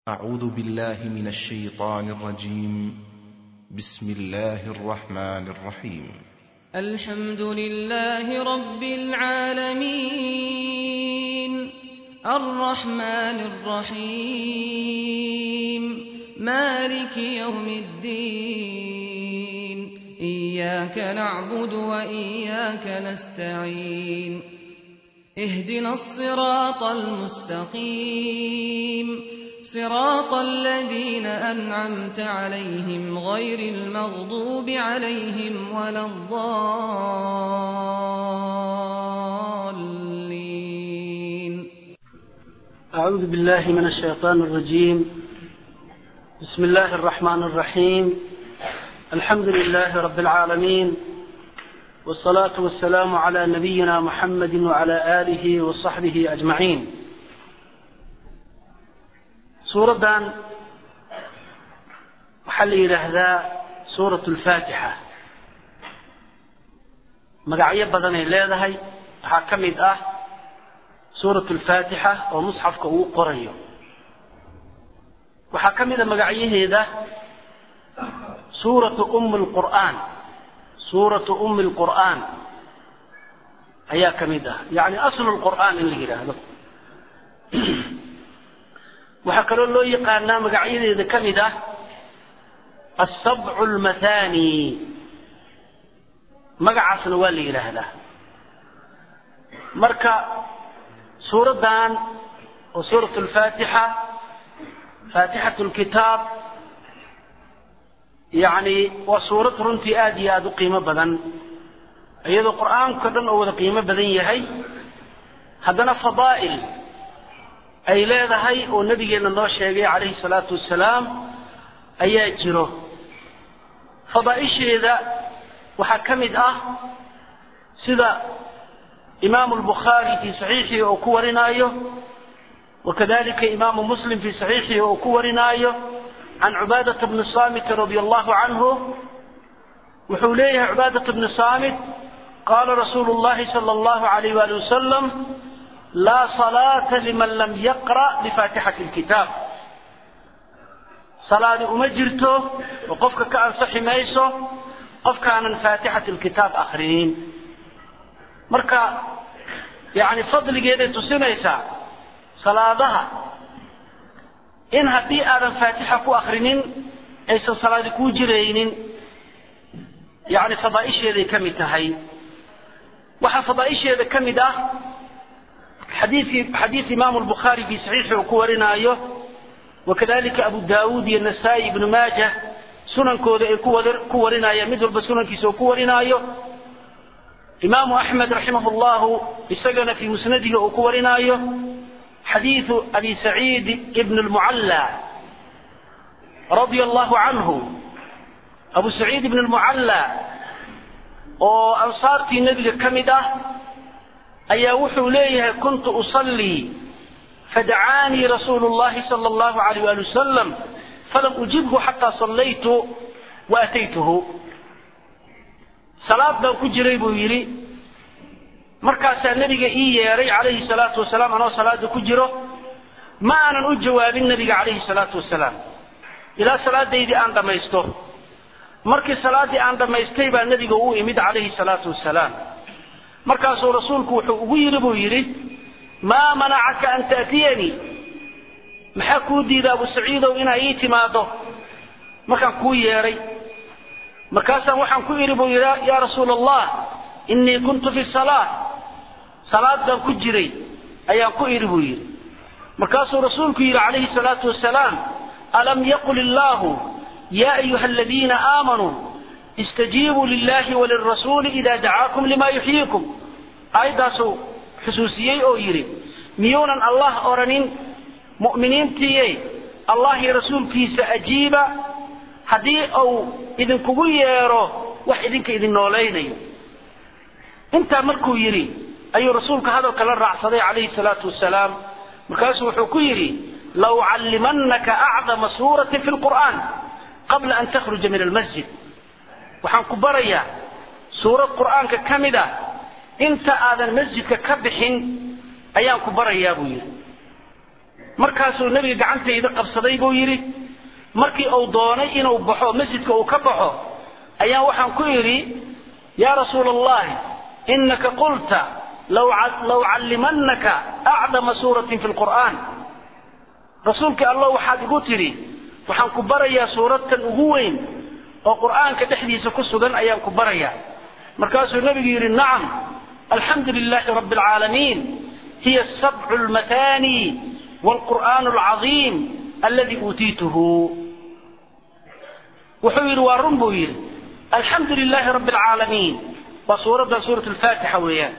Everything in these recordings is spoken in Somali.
أعوذ بالله من الشيطان الرجيم بسم الله الرحمن الرحيم الحمد لله رب العالمين الرحمن الرحيم مالك يوم الدين إياك نعبد وإياك نستعين اهدنا الصراط المستقيم صراط الذين أنعمت عليهم غير المغضوب عليهم ولا الضالين أعوذ بالله من الشيطان الرجيم بسم الله الرحمن الرحيم الحمد لله رب العالمين والصلاة والسلام على نبينا محمد وعلى آله وصحبه أجمعين suuraddan waxaa la yidhaahdaa suurat alfaatixa magacyo badanay leedahay waxaa ka mid ah suurat alfaatixa oo musxafka uu qorayo waxaa ka mid a magacyaheeda suuratu ummi lqur'aan suuratu ummi lqur'aan ayaa ka mid ah yacni aslu lqur'aan in la yidhaahdo waxaa kaloo loo yaqaanaa magacyadeeda ka mid ah asabcu lmathani magacaasna waa la yidhaahdaa marka suuraddan oo suurat lfaatixa faatixat lkitaab yacni waa suurad runtii aada iyo aada u qiimo badan iyadoo qur-aanka dhan oo wada qiimo badan yahay haddana fadaa'il ay leedahay oo nabigeenna noo sheegay calayhi salaatu wasalaam ayaa jiro fadaa'isheeda waxaa ka mid ah sida imaamu albukhaari fii saxiixihi oo ku warinaayo wakadalika imaamu muslim fii saxiixihi oo ku warinaayo can cubaadata bni saamit radia allahu canhu wuxuu leeyahay cubaadata bni saamit qaala rasuulu llahi sala allahu alayh waali wasalam laa salaata liman lam yaqra' bifaatixati lkitaab salaadi uma jirto oo qofka ka ansaxi mayso qofkaanan faatixati lkitaab akrinin marka yacni fadligeeday tusinaysaa salaadaha in haddii aadan faatixa ku akrinin aysan salaadi kuu jiraynin yacni fadaa'isheeday ka mid tahay waxaa fadaa'isheeda ka mid ah xadiikii xadiid imaamu lbukhaari fii saxiixi uu ku warinaayo wakadalika abu daawuud iyo nasaa-i ibnu maaja sunankooda ay ku warinayaan mid walba sunankiisa uu ku warinaayo imaamu axmed raximah llahu isagana fii musnadihi uu ku warinaayo xadiidu abi saciid ibn lmucalla radia allahu canhu abu saciid ibn lmucalla oo ansaartii nebiga ka mid ah ayaa wuxuu leeyahay kuntu usallii fadacaanii rasuulu llahi sala allahu alayh ali wasalam falam ujibhu xataa sallaytu wa ataytuhu salaad baan ku jiray buu yidhi markaasaa nebiga ii yeedhay calayhi salaatu wasalaam anoo salaada ku jiro ma aanan u jawaabin nebiga calayhi salaatu wasalaam ilaa salaadaydii aan dhammaysto markii salaaddii aan dhammaystay baa nebiga u imid calayhi salaatu wasalaam markaasuu rasuulku wuxuu ugu yidhi buu yidhi maa manacaka an ta'tiyanii maxaa kuu diida abu saciidow inaa ii timaado markaan kuu yeedhay markaasaan waxaan ku idhi buu yidhi yaa rasuula allah innii kuntu fi salaa salaad baan ku jiray ayaan ku idhi buu yidhi markaasuu rasuulku yidhi calayhi salaatu wasalaam alam yaqul illaahu yaa ayuha aladiina aamanuu istajiibuu lilahi walirasuuli ida dacaakum lima yuxyiikum aayaddaasuu xusuusiyey oo yidhi miyuunan allah odhanin mu'miniintiiye allah iyo rasuulkiisa ajiiba haddii uu idinkugu yeedho wax idinka idin noolaynayo intaa markuu yidhi ayuu rasuulka hadalka la raacsaday calayhi salaatu wasalaam markaasuu wuxuu ku yidhi la ucallimannaka acdama suuratin fi lqur'aan qabla an takhruja min almasjid waxaan ku barayaa suurad qur'aanka ka mid ah inta aadan masjidka ka bixin ayaan ku barayaa buu yidhi markaasuu nebiga gacantayda qabsaday buu yidhi markii uu doonay inuu baxo masjidka uu ka baxo ayaan waxaan ku idhi yaa rasuula allahi inaka qulta law callimanaka acdama suuratin fi lqur'aan rasuulkii allah waxaad igu tidhi waxaan ku barayaa suuradtan ugu weyn oo qur'aanka dhexdiisa ku sugan ayaan ku barayaa markaasuu nebigu yidhi nacam alxamdu lilaahi rabbi alcaalamiin hiya sabcu lmatani wlqur'aan alcadiim aladi uutiituhu wuxuu yidhi waa run buu yidhi alxamdu lilaahi rabbi alcaalamiin waa suuradda suurat lfaatixa weeyaan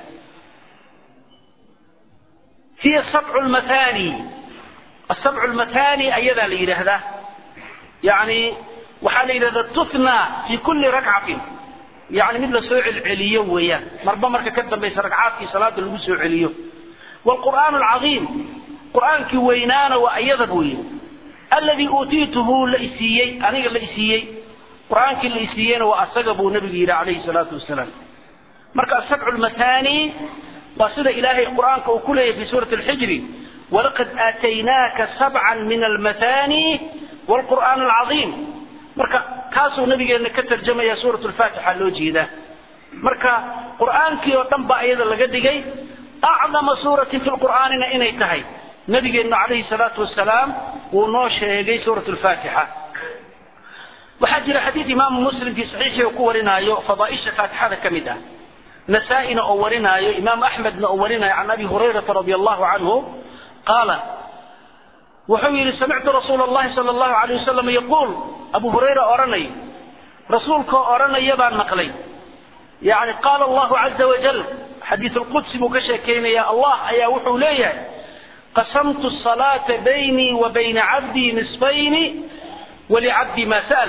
hiya sabcu lmatani asabcu lmatani ayadaa la yidhaahdaa yani waxaa la yidhahdaa tutna fi kulli rakcatin yani mid la soo celceliyo weeyaan marba marka ka dambaysa ragcaadkii salaada lagu soo celiyo wlqur'aan alcadiim qur'aankii weynaana waa iyada buu yidhi alladii uutiituhu la isiiyey aniga la isiiyey qur'aankii la isiiyeyna waa asaga buu nabigu yidhi calayhi salaatu wasalaam marka asabcu lmatani waa sida ilaahay qur'aanka uu ku leeyahy fi suurati alxijri walaqad aataynaaka sabcan min almatani wlqur'aan alcadiim marka kaasuu nabigeena ka tarjamaya suurat lfaatixa loo jeedaa marka qur'aankii oo dhan baa iyada laga dhigay acdama suuratin fi lqur'aanina inay tahay nabigeennu calayhi salaatu wasalaam wuu noo sheegay suurat lfaatixa waxaa jira xadiid imaamu muslim fii saxiixii uu ku warinaayo fadaaisha faatixada ka mid ah nasaa-ina oo warinaayo imaam axmedna oo warinaayo can abi hurayrata radi allahu canhu qaala wuxuu yidhi samictu rasuula allahi sala allahu alayh wasalam yaquul abu hurayra odhanay rasuulkoo odhanaya baan maqlay yani qaala allahu caza wajal xadiid lqudsi buu ka sheekeynaya allah ayaa wuxuu leeyahay qasamtu salaata baynii wa bayna cabdii nisfayni walicabdi ma sa'al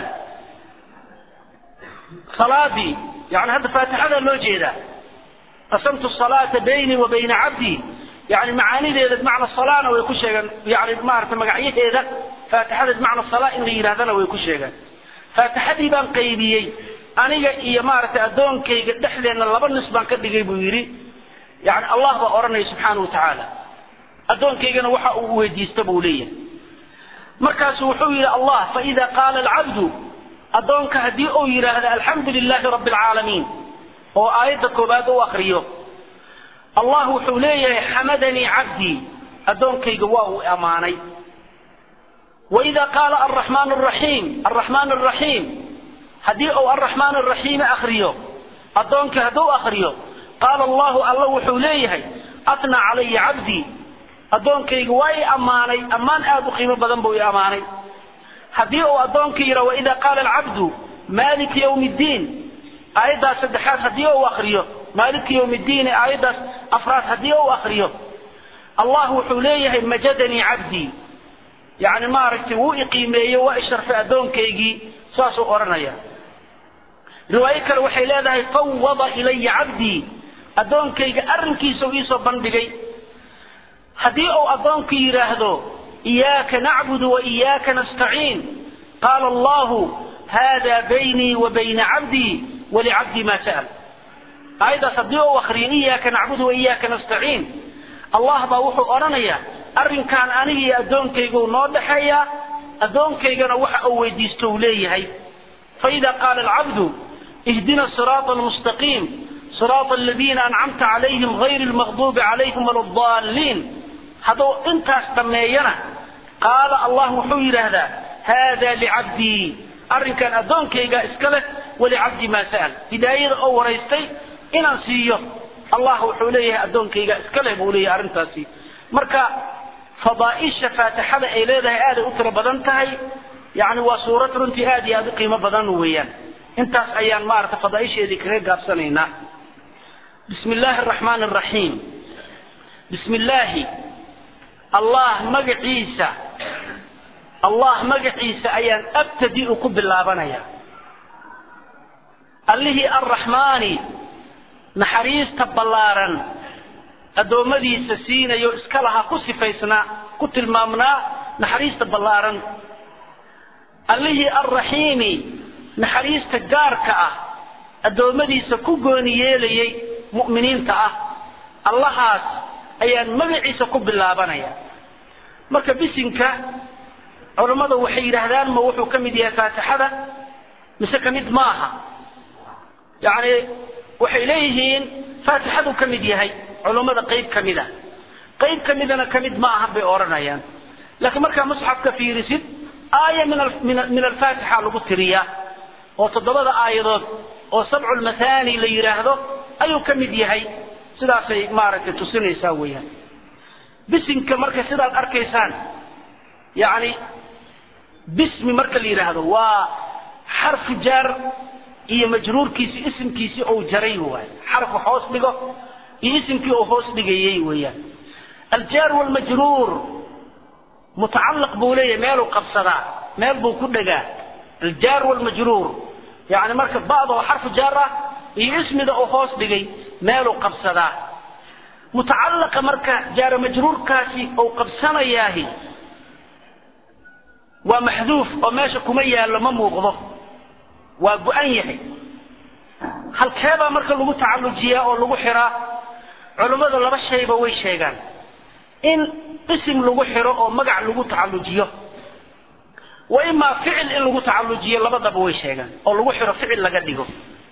salaadii yani hadda faatixada loo jeedaa qasamtu salaata baynii wa bayna cabdii yani macaanideeda bimacna salana way ku sheegaan yani maarata magacyaheeda faatixada bimacna sala in la yidhahdana way ku sheegaan faatixadii baan qaybiyey aniga iyo maaragtay addoonkayga dhexdeenna laba nis baan ka dhigay buu yidhi yani allah baa odhanaya subxaana wa tacaala addoonkaygana waxa uu weydiista buu leeyahay markaasu wuxuu yidhi allah faida qaala alcabdu addoonka haddii uu yidhaahdo alxamdu lilaahi rabbi alcaalamiin oo aayadda koobaad u akriyo allah wuxuu leeyahay xamadanii cabdii addoonkayga waa uu ammaanay waida qaala alraxmaan araxiim alraxmaan araxiim haddii uu alraxmaan araxiimi akriyo addoonkii hadduu akriyo qaala allahu alla wuxuu leeyahay atnaa calaya cabdii addoonkayga waa i ammaanay ammaan aad u qiimo badan buu i ammaanay haddii uu addoonkii yidha waida qaala alcabdu maaliki ywmi ddiin aayaddaas saddexaad haddii uu akriyo maaliki ywmi ddiin aayaddaas afraad haddii uu akriyo allah wuxuu leeyahay majadanii cabdii yani maaragtay wuu iqiimeeye waa isharfay addoonkaygii saasuu odhanaya riwaayo kale waxay leedahay fawada ilaya cabdii addoonkayga arrinkiisa u iisoo bandhigay haddii uu addoonku yidhaahdo iyaaka nacbudu wa iyaaka nastaciin qaala allahu hada baynii wa bayna cabdii walicabdii ma sa'al aayaddaas haddii uu akriyo iyaaka nacbudu wa iyaaka nastaciin allah baa wuxuu odhanayaa arrinkan aniga iyo addoonkaygu noo dhexeeyaa addoonkaygana waxa uu weydiisto uu leeyahay faida qaala alcabdu ihdina siraata almustaqiim siraata aladiina ancamta calayhim gayri lmaqduubi calayhim wala daalliin hadduu intaas dhammeeyana qaala allah wuxuu yidhaahdaa haada licabdii arrinkan addoonkayga iska leh walicabdi maa sa'al hidaayada oo waraystay inaan siiyo allah wuxuu leeyahay addoonkayga iska leh buu leeyahay arrintaasi marka fadaaisha faatixada ay leedahay aaday u tiro badan tahay yani waa suurad runtii aad iyo aad u qiimo badan weeyaan intaas ayaan maarata fadaaisheedii kaga gaabsanaynaa bismi illaahi araxmaan araxiim bismi illaahi allah magaciisa allah magaciisa ayaan abtadi'u ku bilaabanaya allihii arraxmaani naxariista ballaaran addoommadiisa siinayo iska lahaa ku sifaysnaa ku tilmaamnaa naxariista ballaaran allihii alraxiimi naxariista gaarka ah addoommadiisa ku gooni yeelayay mu'miniinta ah allahaas ayaan magaciisa ku bilaabanaya marka bisinka culammada waxay yidhaahdaan ma wuxuu ka mid yahay faatixada mise ka mid ma aha yacni waxay leeyihiin faatixaduu ka mid yahay culammada qayb ka mid a qayb ka midana ka mid ma aha bay odhanayaan laakiin markaa musxafka fiirisid aaya min min alfaatixa lagu tiriyaa oo toddobada aayadood oo sabcu lmathani la yidhaahdo ayuu ka mid yahay sidaasay maaragtay tusinaysaa weeyaan bisinka marka sidaad arkaysaan yacni bismi marka la yidhaahdo waa xarfu jaar iyo majruurkiisi isimkiisi ou jaray waay xarfu hoos dhigo iyo isimkii uu hoos dhigayey weeyaan aljaar walmajruur mutacalaq buu leeyahay meeluu qabsadaa meel buu ku dhegaa aljaar walmajruur yani marka ba'da oo xarfu jaar ah iyo ismida uu hoos dhigay meeluu qabsadaa mutacalaqa marka jaara majruurkaasi uu qabsanayaahi waa maxduuf oo meesha kuma yaallo ma muuqdo waa go-an yahay halkeebaa marka lagu tacallujiyaa oo lagu xiraa culummada laba shayba way sheegaan in isim lagu xiro oo magac lagu tacallujiyo wa imaa ficil in lagu tacallujiyo labadaba way sheegaan oo lagu xiro ficil laga dhigo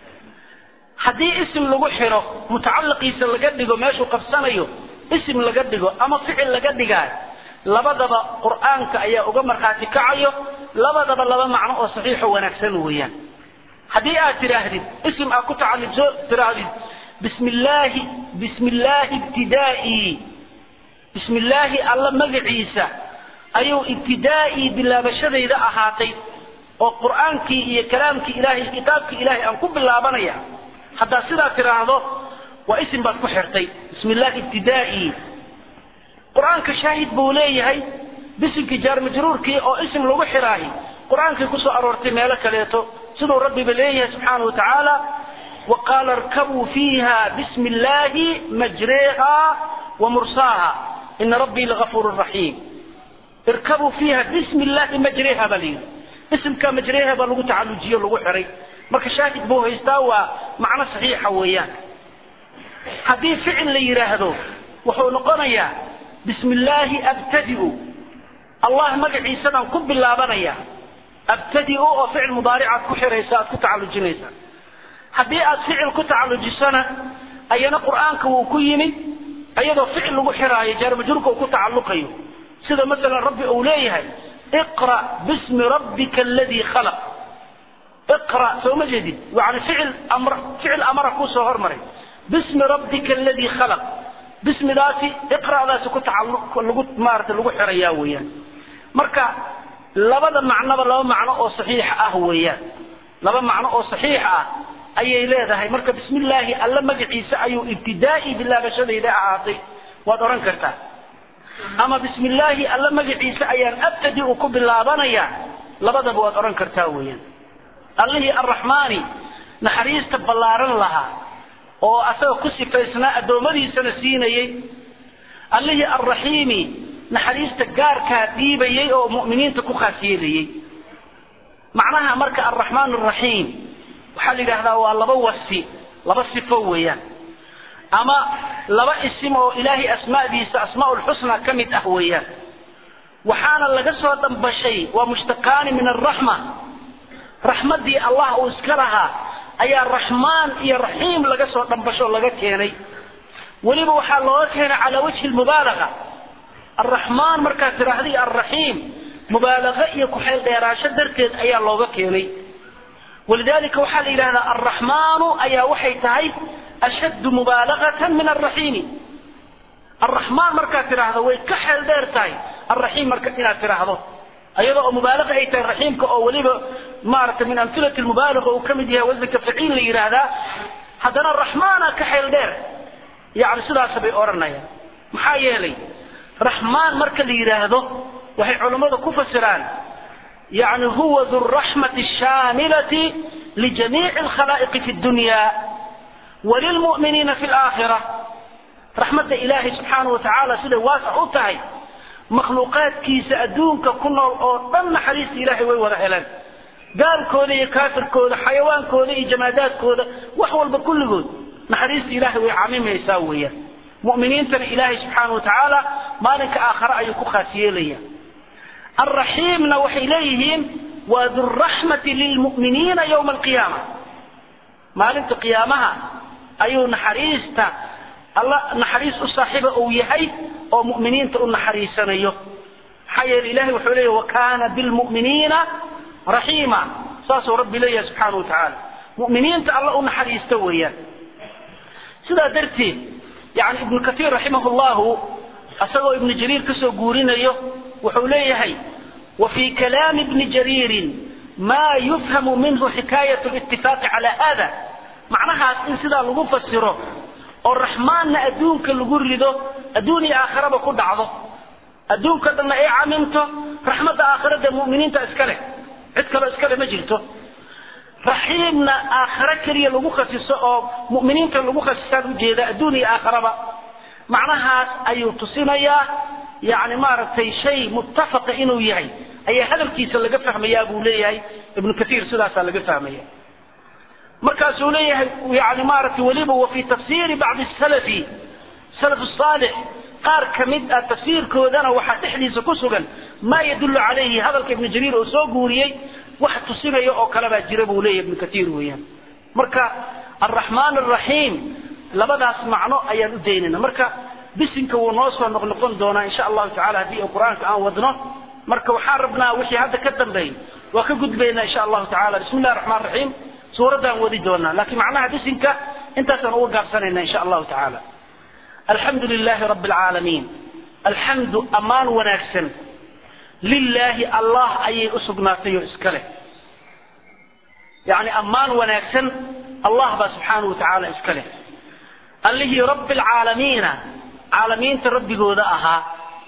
haddii isim lagu xiro mutacalaqiisa laga dhigo meeshuu qabsanayo isim laga dhigo ama ficil laga dhigaayo labadaba qur'aanka ayaa uga markhaati kacayo labadaba laba macno oo saxiixo wanaagsan weeyaan haddii aad tidhaahdid isim aad ku tacallujo tidhaahdid bismi illaahi bismi illaahi ibtidaa'ii bismi illaahi alla magaciisa ayuu ibtidaa'ii bilaabashadayda ahaatay oo qur'aankii iyo kalaamkii ilaahay kitaabkii ilaahay aan ku bilaabanaya haddaad sidaa tidhaahdo waa isim baad ku xirtay bismi illaahi ibtidaa'ii qur-aanka shaahid buu leeyahay bisimkii jaar majruurkii oo isim lagu xiraahi qur-aankay kusoo aroortay meelo kaleeto siduu rabbiba leeyahay subxaana wa tacaala wa qaala irkabuu fiiha bismi illaahi majreeha wa mursaaha ina rabbii lagafuurun raxiim irkabuu fiiha bismi illaahi majreeha baa layidhi isimka majreeha baa lagu tacallujiyo lagu xiray marka shaahid buu haystaa waa macno saxiixa weeyaan haddii ficil la yidhaahdo wuxuu noqonayaa bismi illaahi abtadiu allah magaciisadaan ku bilaabanaya abtadiu oo ficil mudaaricaad ku xiraysa aad ku tacallujinaysa haddii aad ficil ku tacallujisana ayana qur'aanka wuu ku yimid iyadoo ficil lagu xiraayo jaarmajruurka uu ku tacalluqayo sida masalan rabbi uu leeyahay iqra bismi rabbika aladii khalaq iqra soo ma jeedid yani ficil amr ficil amara kuusoo hormaray bismi rabbika aladii khalaq bismidaasi iqra'daasi ku tacalluq lagu maarata lagu xirayaa weeyaan marka labada macnoba laba macno oo saxiix ah weeyaan laba macno oo saxiix ah ayay leedahay marka bismi illaahi alla magaciisa ayuu ibtidaa'i bilaabashadayda ahaatay waad odhan kartaa ama bismi illaahi alla magaciisa ayaan abtadi u ku bilaabanaya labadaba waad odhan kartaa weeyaan allihii arraxmaani naxariista ballaaran lahaa oo asaga ku sifaysnaa addoommadiisana siinayey allihii arraxiimi naxariista gaarkaa dhiibayey oo mu'miniinta ku khaas yeelayey macnaha marka arraxmaan arraxiim waxaa la yidhaahdaa waa laba wasi laba sifo weeyaan ama laba isim oo ilaahay asmaadiisa asmaa lxusna ka mid ah weeyaan waxaana laga soo dhambashay waa mushtaqaani min alraxma raxmaddii allah uu iska lahaa ayaa raxmaan iyo raxiim laga soo dhambasho laga keenay weliba waxaa looga keenay calaa wajhi lmubaalaga alraxmaan markaad tidhaahday alraxiim mubaalago iyo ku-xeel dheeraasho darteed ayaa looga keenay walidalika waxaa la yidhahdaa alraxmaanu ayaa waxay tahay ashaddu mubaalagatan min alraxiimi alraxmaan markaad tidhaahdo way ka xeel dheer tahay alraxiim marka inaad tidhaahdo ayadoo oo mubaalaga ay tahay raxiimka oo weliba maaragtay min amhilati lmubaalaga uu ka mid yahay wasanka faciil la yidhaahdaa haddana raxmaana ka xeel dheer yani sidaas bay odhanayaan maxaa yeelay raxmaan marka la yidhaahdo waxay culammadu ku fasiraan yani huwa du raxmati shaamilati lijamiici alkhalaa'iqi fi dunya walilmu'miniina fi laakhira raxmadda ilaahay subxaanahu watacaala siday waasac u tahay makhluuqaadkiisa adduunka ku nool oo dhan naxariista ilaahay way wada heleen gaalkooda iyo kaafirkooda xayawaankooda iyo jamaadaadkooda wax walba kulligood naxariista ilaahay way camimaysaa weeyaan mu'miniintana ilaahay subxaana wa tacaala maalinka aakhare ayuu ku khaas yeelaya alraxiimna waxay leeyihiin waa duraxmati lilmu'miniina yowma alqiyaama maalinta qiyaamaha ayuu naxariista alla naxariis u saaxiiba uu yahay oo mu'miniinta u naxariisanayo maxaa yeele ilahay wuxuu leeyahy wakana bilmu'miniina raxiima saasuu rabbi leeyahay subxaana wa tacaala mu'miniinta alla u naxariista weeyaan sidaa darteed yani ibnu katiir raximah llahu isagoo ibnu jariir kasoo guurinayo wuxuu leeyahay wa fii kalaami ibni jariirin ma yufhamu minhu xikaayat litifaaqi calaa hada macnahaas in sidaa lagu fasiro oo raxmaanna adduunka lagu rido adduun iyo aakhiraba ku dhacdo adduunka dhanna ay camimto raxmadda aakhirada mu'miniinta iska leh cid kaloo iska leh ma jirto raxiimna aakhiro keliya lagu khasiso oo mu'miniinta lagu khasisaan ujeeda adduun iyo aakhiraba macnahaas ayuu tusinayaa yani maaragtay shay muttafaqa inuu yahay ayaa hadalkiisa laga fahmayaa buu leeyahay ibnu kaiir sidaasaa laga fahmaya markaasuu leeyahay yani maaragtay weliba wa fii tafsiiri bacdi salafi salaf saalix qaar ka mid ah tafsiirkoodana waxaa dhexdiisa ku sugan maa yadullu calayhi hadalka ibnu jariir oo soo guuriyey wax tusinaya oo kale baa jira buu leeyahy ibnu kaiir weeyaan marka alraxmaan alraxiim labadaas macno ayaan u daynayna marka bisinka wuu noo soo noqnoqon doonaa insha allahu tacala haddii qur-aanka aan wadno marka waxaan rabnaa wixii hadda ka dambeeyey waa ka gudbaynaa insha allahu tacala bismi illahi raxmaan raxiim suuraddaan wadi doonaa laakiin macnaha bisinka intaasaan uga gaabsanayna insha allahu tacaala alxamdu lilahi rabi alcaalamiin alxamdu ammaan wanaagsan lilaahi allah ayay u sugnaatay oo iska leh yani ammaan wanaagsan allah baa subxaanahu wa tacaala iska leh allihii rabbi alcaalamiina caalamiinta rabbigooda ahaa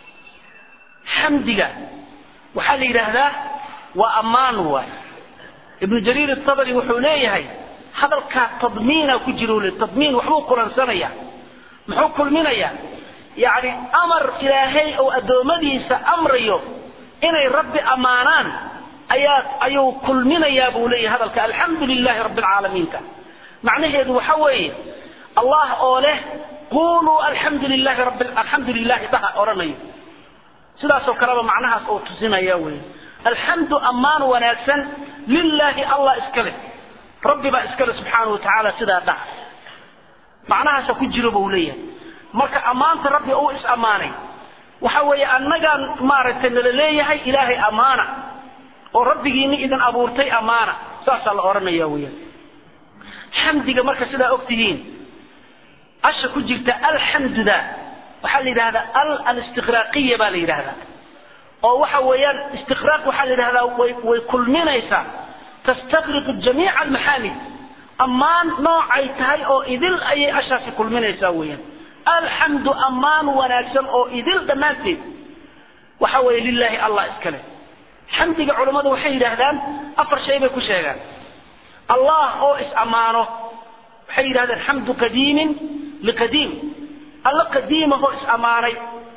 xamdiga waxaa la yidhaahdaa waa ammaan waay ibnu jariir atabari wuxuu leeyahay hadalkaa tadmiina ku jiro le tadmiin waxbuu kulansanaya muxuu kulminaya yani amar ilaahay oo addoommadiisa amrayo inay rabbi ammaanaan ayaa ayuu kulminayaa buu leeyahay hadalka alxamdu lilahi rabbi alcaalamiinka macnaheedu waxa weeye allah oo leh quluu alxamdu lilahi rabbi alxamdu lilahi dhaha odhanayo sidaasoo kaleba macnahaas oo tusinaya wey alxamdu ammaan wanaagsan lilaahi allah iska leh rabbi baa iska leh subxaana wa tacaala sidaa dhaha macnahaasa ku jiro buu leeyahay marka ammaanta rabbi uu is ammaanay waxa weeye annagaan maaragtay nala leeyahay ilaahay ammaana oo rabbigiini idin abuurtay ammaana saasaa la odhanaya weyaan xamdiga marka sidaa og tihiin asha ku jirta alxamduda waxaa la yidhahdaa al alistiqraaqiya baa la yidhahdaa oo waxa weeyaan istiqraaq waxaa la yidhahdaa way way kulminaysaa tastaqriqu jamiica almaxaamid ammaan noocay tahay oo idil ayay ashaasi kulminaysaa weeyaan alxamdu ammaan wanaagsan oo idil dhammaanteed waxa weeye lilaahi allah iska leh xamdiga culammadu waxay yidhaahdaan afar shay bay ku sheegaan allah oo is ammaano waxay yidhahdeen xamdu qadiimin liqadiim alla qadiimahoo is ammaanay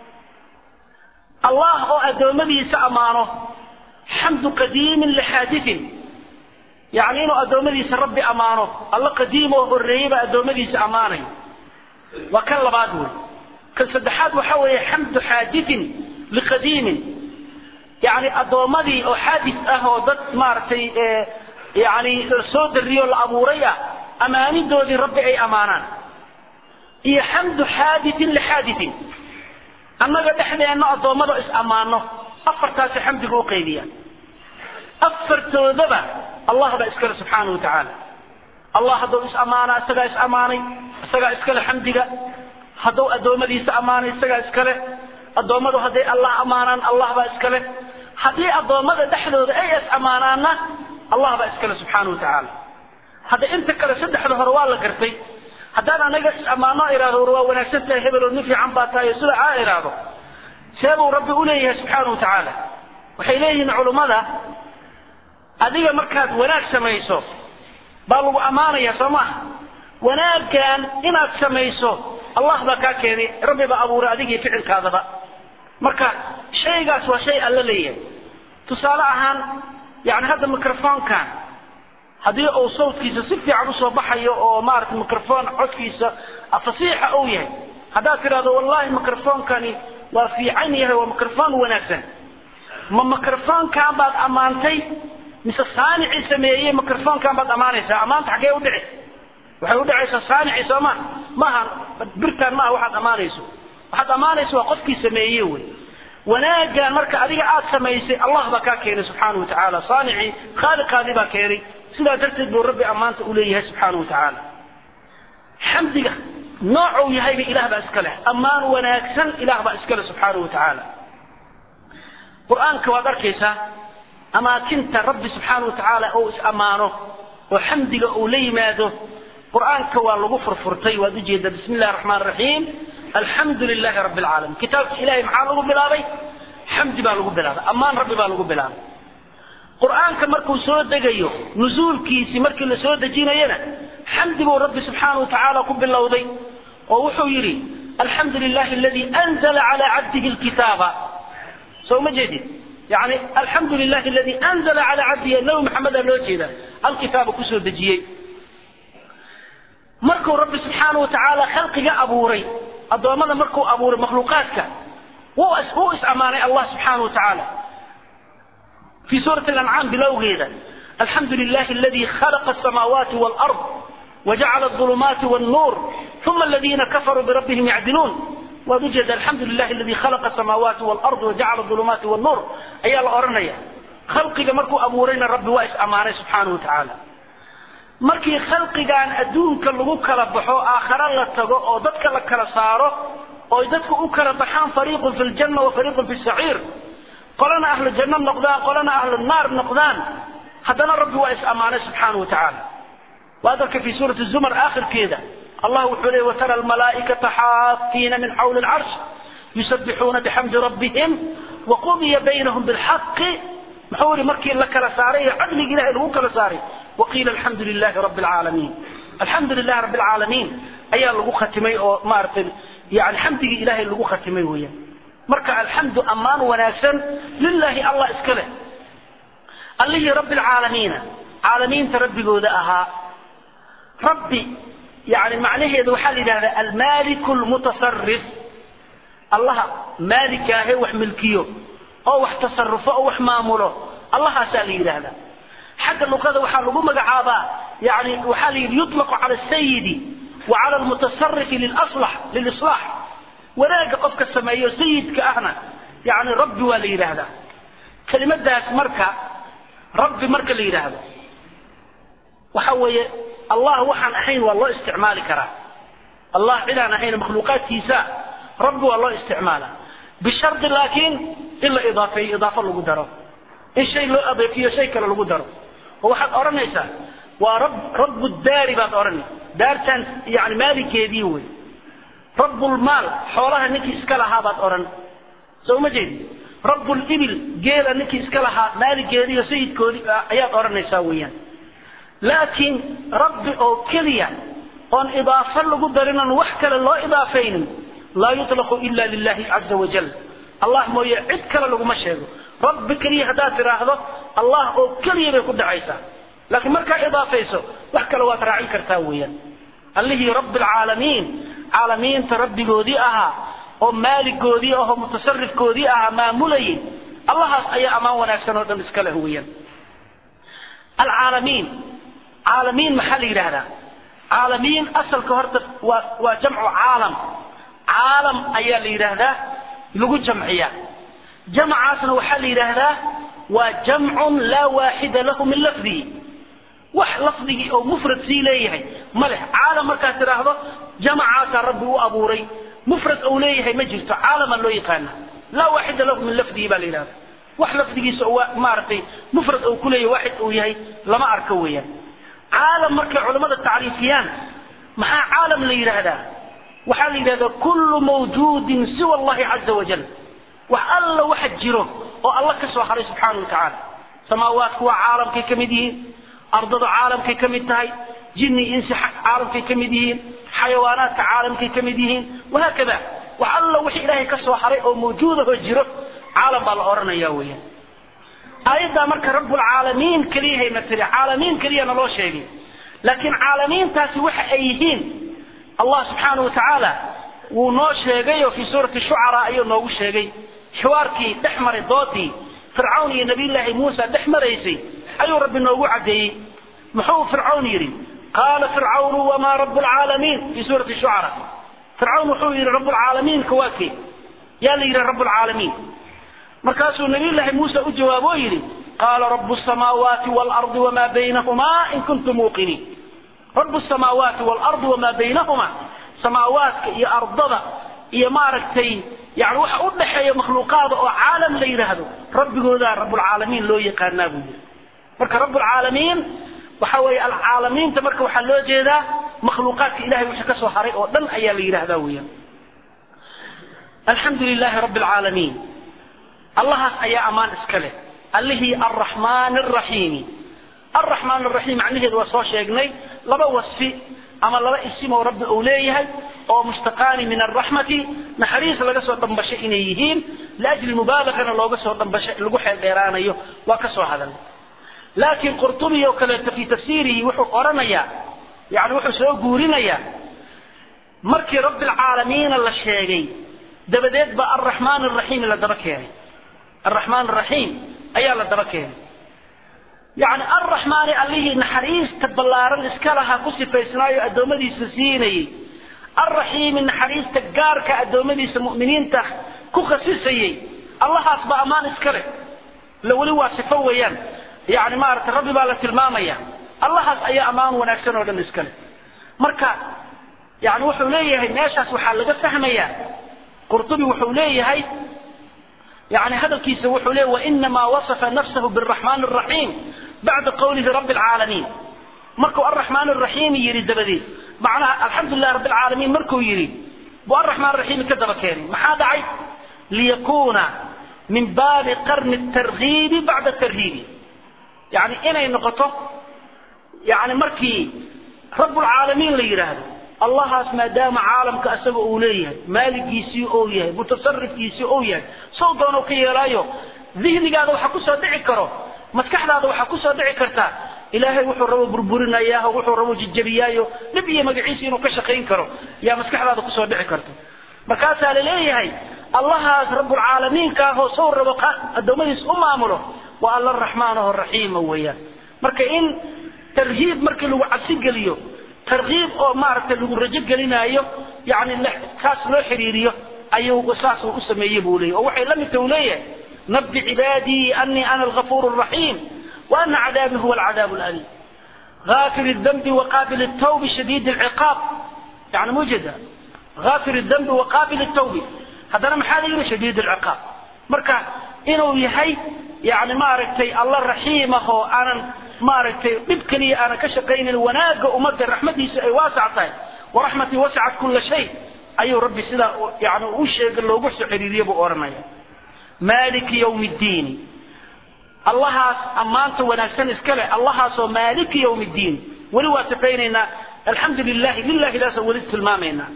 allah oo addoommadiisa ammaano xamdu qadiimin lixaadiin yacni inuu addoommadiisa rabbi ammaano alla qadiimoo horreeyey baa addoommadiisa ammaanay waa kan labaad wey kan saddexaad waxa weeye xamdu xaadiin liqadiimin yani addoommadii oo xaadis ah oo dad maaragtay yani soo dariyo la abuuray ah ammaanidoodii rabbi ay ammaanaan iyo xamdu xaadiin lixaadiin annaga dhexdeenna addoommada is ammaano afartaasi xamdiga u qaybiya afartoodaba allah baa iskale subxaana wa tacaala allah hadduu is ammaana isagaa is ammaanay isagaa iskale xamdiga hadduu addoommadiisa ammaanay isagaa iskale addoommadu hadday allah ammaanaan allah baa iskale haddii addoommada dhexdooda ay is ammaanaanna allah baa iskale subxaana wa tacaala hadda inta kale saddexda hore waa la gartay haddaan anaga is ammaano ihahdo war waa wanaagsan tahay hebeloo nin fiican baa tahay sida aa ihahdo seebuu rabbi uleeyahay subxaana wa tacaala waxay leeyihiin culummada adiga markaad wanaag samayso baa lagu ammaanaya soo maha wanaaggan inaad samayso allah baa kaa keenay rabbi baa abuuray adigii ficilkaadaba marka shaygaas waa shay alla leeyahay tusaale ahaan yani hadda microfonkan haddii uu sawtkiisa si fiican usoo baxayo oo maarata microfon codkiisa fasiixa uu yahay haddaad tidhahdo wallahi microfonkani waa fiican yahay waa microphone wanaagsan ma microphone-kaan baad ammaantay mise saanicii sameeyey microphone-kaan baad ammaanaysaa ammaanta xaggee u dhici waxay udhacaysaa saanicii sooma maaha birtaan maaha waxaad ammaanayso waxaad ammaanayso waa qofkii sameeye wey wanaagan marka adiga aad samaysay allah baa kaa keenay subxaana wa tacaala saanicii khaaliqaadii baa keenay sidaa darteed buu rabbi ammaanta u leeyahay subxaana wa tacaala xamdiga noocuu yahayba ilaah baa iska leh ammaan wanaagsan ilaah baa iska leh subxaana wa tacaala qur-aanka waad arkaysaa amaakinta rabbi subxaana wa tacaala ou is ammaano oo xamdiga uu la yimaado qur-aanka waa lagu furfurtay waad ujeedaa bismi illahi raxmaan raxiim alxamdu lilahi rabbi alcaalamiin kitaabka ilahay maxaa lagu bilaabay xamdi baa lagu bilaabay ammaan rabbi baa lagu bilaabay qur-aanka markuu soo degayo nusuulkiisii markii la soo dejinayana xamdi buu rabbi subxaana wa tacaala ku bilowday oo wuxuu yidhi alxamdu lilahi aladii anzala calaa cabdihi lkitaaba soo ma jeedid yani alxamdu lilahi aladii anzala calaa cabdihi nabi maxamedaa loo jeeda alkitaaba kusoo dejiyey markuu rabbi subxaana wa tacaala khalqiga abuuray addoommada markuu abuuray makhluuqaadka wuu is ammaanay allah subxaana wa tacaala في سورة الأنعام بلوغيدا الحمد لله الذي خلق السماوات والأرض وجعل الظلمات والنور ثم الذين كفروا بربهم يعدلون ووجد الحمد لله الذي خلق السماوات والأرض وجعل الظلمات والنور أي الأرنية خلقك مركو أبورين ربي وإس أمانه سبحانه وتعالى markii khalqigan adduunka lagu kala baxo aakhara la tago oo dadka la kala saaro oo dadku u kala baxaan fariiqun fi ljanna wa fariiqun fi saciir qolana ahlu janno noqdaan qolana ahlu naar noqdaan haddana rabbi waa is ammaanay subxaana wa tacaala waad arka fi suurati zumar aakhirkeeda allah wuxuu leeyay watara almalaa'ikata xaafiina min xawli alcarsh yusabbixuuna bixamdi rabbihim waqudiya baynahum bilxaqi muxuu yihi markii la kala saaray ee cadligi ilahay lagu kala saaray waqiila alxamdu lilahi rabbi alcaalamiin alxamdu lilahi rabbi alcaalamiin ayaa lagu khatimay oo maaragtay yani xamdigii ilahay lagu khatimay weeyaan marka alxamdu ammaan wanaagsan lilaahi allah iska leh allihii rabbi alcaalamiina caalamiinta rabbigooda ahaa rabbi yani macnaheedu waxaa la yidhahdaa almaliku lmutasarif allaha maalikaahe wax milkiyo oo wax tasarufo oo wax maamulo allahaasaa la yidhaahdaa xagga luqada waxaa lagu magacaabaa yani waxaa la yidhi yuطlaqu cala asayidi wa cala almutasarifi lilaslax lilislaax wanaagga qofka sameeyo sayidka ahna yani rabbi waa la yidhaahdaa kelimadaas marka rabbi marka la yidhaahdo waxa weeye allah waxaan ahayn waa loo isticmaali karaa allah cidaan ahayn makhluuqaadkiisa rabbi waa loo isticmaala bishardi laakiin in la idaafeeyo idaafo lagu daro in shay loo adeefiyo shay kale lagu daro oo waxaad odhanaysaa waa rab rabu daari baad odhanay daartaan yani maalinkeedii wey rabbulmaal xoolaha ninkii iska lahaa baad odhan soo ma jeedi rabulibil geela ninkii iska lahaa maalinkeedii iyo sayidkoodii ayaad odhanaysaa weeyaan laakiin rabbi oo keliya oon idaafo lagu darin oon wax kale loo idaafaynin laa yutlaqu ila lilahi caza wajal allah mooye cid kale laguma sheego rabbi keliya haddaad tidhaahdo allah oo keliya bay ku dhacaysaa laakiin markaa idaafayso wax kale waad raacin kartaa weeyaan allihii rabbi alcaalamiin caalamiinta rabbigoodii ahaa oo maaligoodii ahoo mutasarifkoodii ahaa maamulayay allahaas ayaa ammaan wanaagsan oo dhan iska leh weeyaan alcaalamiin caalamiin maxaa la yidhaahdaa caalamiin asalka horta waa waa jamcu caalam caalam ayaa la yidhaahdaa lagu jamciyaa jamcaasna waxaa la yidhaahdaa waa jamcun laa waaxida lahu min lafdihi wax lafdigii oo mufrad sii leeyahay ma leh caalam markaad tidhaahdo jamacaasaa rabbi u abuuray mufrad ou leeyahay ma jirto caalamaa loo yaqaana laa waaxida lahu min lafdihi baa la yidhahda wax lafdigiisa oo maaragtay mufrad ou ku leeyahay waaxid uu yahay lama arko weeyaan caalam markay culammada tacriifiyaan maxaa caalam la yidhaahdaa waxaa la yidhahdaa kullu mawjuudin siwa allahi caza wajal wax alla waxa jiro oo alla ka soo haray subxaana wa tacaala samaawaadku waa caalamkay ka mid yihiin ardadu caalamkay ka mid tahay jinni insi caalamkay ka mid yihiin xayawaanaadka caalamkay ka mid yihiin wahaakada wax alla wixii ilaahay ka soo haray oo mawjuudahoo jiro caalam baa la odhanaya weeyaan aayaddaa marka rabbulcaalamiin keliyahayna tiri caalamiin keliyana loo sheegay laakiin caalamiintaasi waxa ay yihiin allah subxaana wa tacaala wuu noo sheegay oo fii suurati shucaraa ayuu noogu sheegay xiwaarkii dhex maray doodii fircawn iyo nabiyullaahi muusa dhex maraysay ayuu rabbi noogu caddeeyey muxuu fircawn yidhi qaala fircawnu wamaa rabu lcaalamiin fii suurati shucara fircawn wuxuu yidhi rabbulcaalamiinka waa kee yaa la yidhi rabbulcaalamiin markaasuu nabiyullaahi muuse u jawaabo oo yidhi qaala rabu samaawaati waalardi wamaa baynahumaa in kuntum muuqiniin rabu samaawaati waalardi wamaa baynahumaa samaawaadka iyo ardada iyo maaragtay yani waxa u dhaxeeya makhluuqaada oo caalam la yidhaahdo rabbigoodaa rabbulcaalamiin loo yaqaanaa buu yidhi marka rabbulcaalamiin waxa weeye alcaalamiinta marka waxaa loo jeedaa makhluuqaadka ilahay wixii ka soo haray oo dhan ayaa la yidhahdaa weeyaan alxamdu lilaahi rabbi alcaalamiin allahaas ayaa ammaan iska leh allihii alraxmaan alraxiimi alraxmaan alraxiim macnaheedu waa soo sheegnay laba wasfi ama laba isim oo rabbi uu leeyahay oo mushtaqaani min alraxmati naxariis laga soo dhambashay inay yihiin liajli mubaalagana looga soo dhambashay lagu xeel dheeraanayo waa ka soo hadalnay laakiin qurtubi oo kaleeto fii tafsiirihi wuxuu odhanayaa yani wuxuu soo guurinayaa markii rabbi alcaalamiina la sheegay dabadeed baa alraxmaan alraxiim la daba keenay alraxmaan alraxiim ayaa la daba keenay yani alraxmaani allihii naxariista ballaaran iska lahaa ku sifaysnaayo addoommadiisa siinayey alraxiimi naxariista gaarka addoommadiisa mu'miniinta ku khasisayey allahaas baa ammaan iska leh la weli waa sifo weeyaan yani maaragtay rabbi baa la tilmaamaya allahaas ayaa ammaan wanaagsan oo dhan iska leh marka yani wuxuu leeyahay meeshaas waxaa laga fahmayaa qurtubi wuxuu leeyahay yani hadalkiisa wuxuu leeyahy wainamaa wasafa nafsahu biraxmaan araxiim bacda qawlihi rabbi alcaalamiin markuu alraxmaan araxiimi yidhi dabadeed macnaha alxamdulilah rabbi alcaalamiin markuu yidhi buu alraxmaan araxiimi ka daba keenay maxaa dhacay liyakuuna min baabi qarni tarhiibi bacda tarhiibi yani inay noqoto yani markii rabbulcaalamiin la yidhaahdo allahaas maadaama caalamka isaga uu leeyahay maaligiisii ou yahay mutasarifkiisii ou yahay sow doono ka yeelaayo dihnigaada waxa kusoo dhici karo maskaxdaada waxaa kusoo dhici karta ilaahay wuxuu rabo burburinayaaho wuxuu rabo jijabiyaayo dhib iyo magaciisa inuu ka shaqayn karo yaa maskaxdaada kusoo dhici karta markaasaa la leeyahay allahaas rabbulcaalamiinka ahoo sow rabo addoommadiis u maamulo waa alla raxmaan aho raxiima weeyaan marka in tarhiib markii lagu cabsi geliyo tarkiib oo maaragtay lagu rajo gelinaayo yani kaas loo xiriiriyo ayuu saasuu u sameeyey buu leeyahy oo waxay la midta uu leeyahay nabi cibaadii anii ana algafuur الraxiim wa ana cadaabii huwa alcadaab اlaliim غافر الذنب وقابل التوب شديد العقاب يعني موجودة غافر الذنب وقابل التوب هذا محال يرى شديد العقاب مركا إنه يهي يعني ما ركتي الله رحيمه أنا ما ركتي ببكني أنا كشقين الوناق ومد رحمتي واسعة ورحمتي وسعت كل شيء أي ربي سلا يعني وش قال له وش حريريه بأورنا مالك يوم الدين allahaas ammaanta wanaagsan iska leh allahaasoo maaliki yowm ddiin weli waa sifaynaynaa alxamdu lilahi lilahi daasaan weli tilmaamaynaa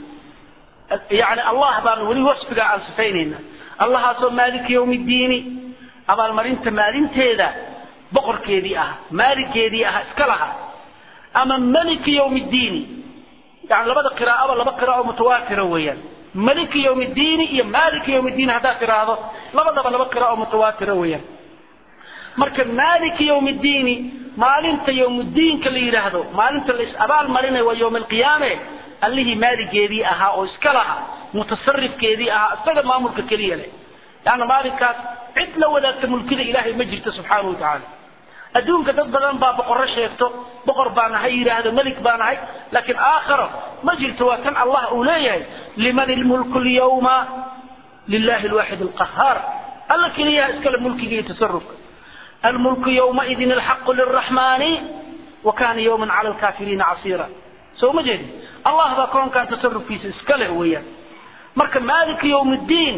yani allah baan weli wasfigaa aan sifaynaynaa allahaasoo maaliki yowm ddiini abaalmarinta maalinteeda boqorkeedii ah maaligeedii ah iska laha ama maliki yowm ddiini yani labada qiraa'aba laba qiraa'o mutawaatira weeyaan maliki yowm ddiini iyo maaliki yowm ddiin haddaad tiraahdo labadaba laba qiraa'o mutawaatira weeyaan marka maaliki yowm ddiini maalinta yowmuddiinka la yidhaahdo maalinta la is-abaal marinayo waa yowm alqiyaame allihii maaligeedii ahaa oo iska laha mutasarifkeedii ahaa isaga maamulka keliya leh leanna maalinkaas cid la wadaagta mulkida ilaahay ma jirto subxaana wa tacaala adduunka dad badan baa boqorro sheegto boqor baan ahay yidhaahdo melik baan ahay laakiin aakharo ma jirto waa tan allah uu leeyahay liman ilmulku lyawma lilahi alwaaxid alqahaar alla keliyaha iskale mulkiga iyo tasarufka الملك يومئذ الحق للرحمن وكان يوما على الكافرين عصيرا سو مجد الله ذا كون كان تصرف في اسكله ويا مرك مالك يوم الدين